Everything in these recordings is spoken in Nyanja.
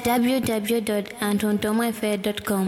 www.antontomafair.com.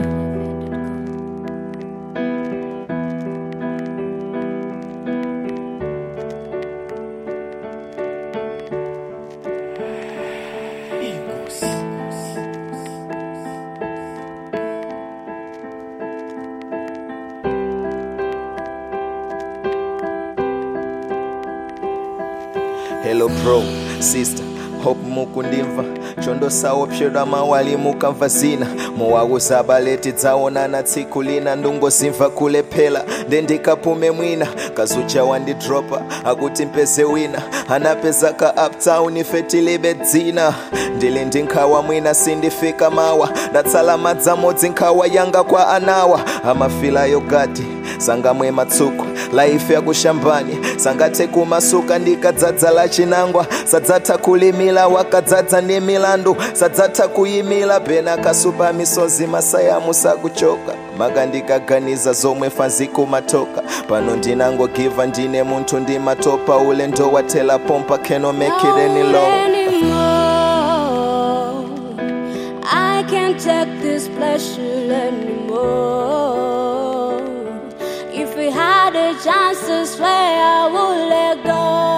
hello bro sister hope mukundimva chondosawo pshodwa mawali mukamva zina muwakuzabaleti dzaonana tsiku lina ndungosimva kulephera ndendikapume mwina kazucha wandidropa akuti mpeze wina anapeza ka uptown ife tilibe dzina ndili ndi nkhawa mwina sindifika mawa ndatsala madzamodzi nkhawa yanga kwa anawa amafila yogati sangamwe matsuku laife yakushambani sangathe kumasuka ndikadzadza la chinangwa sadzatha kulimila wakadzadza ndi milandu sadzatha kuyimila pena kasupa misozi masaya musakuchoka maka ndikaganiza zomwe fanzikumatoka pano ndinangogiva ndine munthu ndimatopa ulendo wathela pompa cannot make it any long anymore. I can't take this pleasure anymore. If we had a chance to swear, I would let go.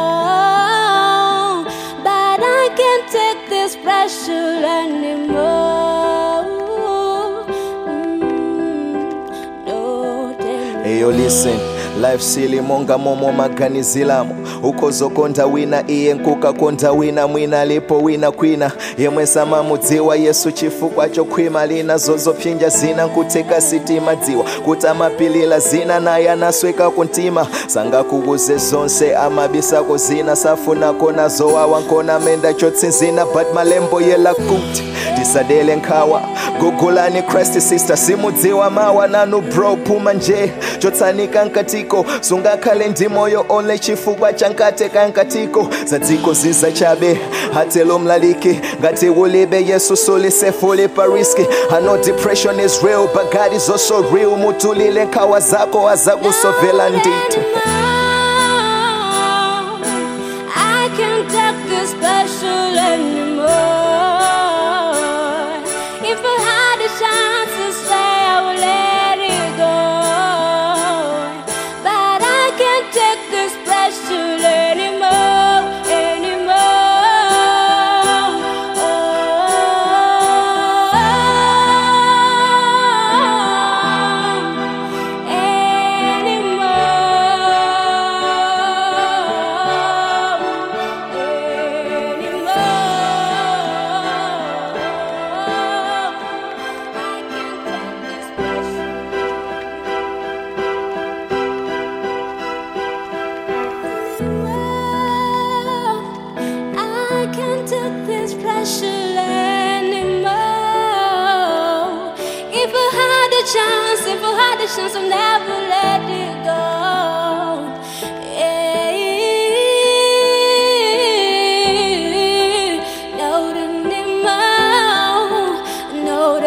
But I can't take this pressure anymore. Mm, no, tell me eyo listen life sili monga momo maganizilamo ukozokonda wina iye nkukakonda wina mwina alipo wina kwina yemwe samamudziwa yesu chifukwa chokhwima lina zozopsinja zina nkuteka sitima dziwa kuti amapilila zina naye anasweka kuntima sangakukuze zonse amabisako zina safunako nazowawa nkona menda chotsinzina but malembo yela kuti tisadele nkhawa gugulani christ sister simudziwa mawa nanu bro puma nje chotsanika nkatiko sungakhale ndi moyo ole chifukwa chankateka nkatiko zadziko ziza chabe hatelo mlaliki ngati ulibe yesu sulisefuli pariski i know depression is real but god is also real mutulile nkhawa zako azakusovela ndithu I can't take this special anymore. If I had a chance to stay, I would let it go. But I can't take this special anymore, anymore. I can't take this pressure anymore. If I had a chance, if I had a chance, I'd never let it go. Yeah. Not anymore. Not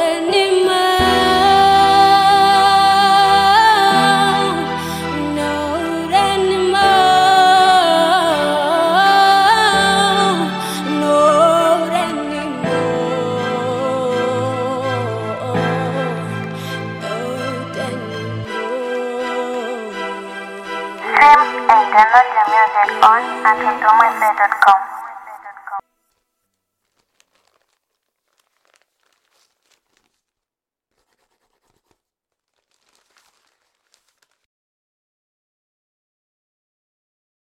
anymore. Not anymore. Not anymore. Not anymore. Stream and download your music on AntonTomaFair.com.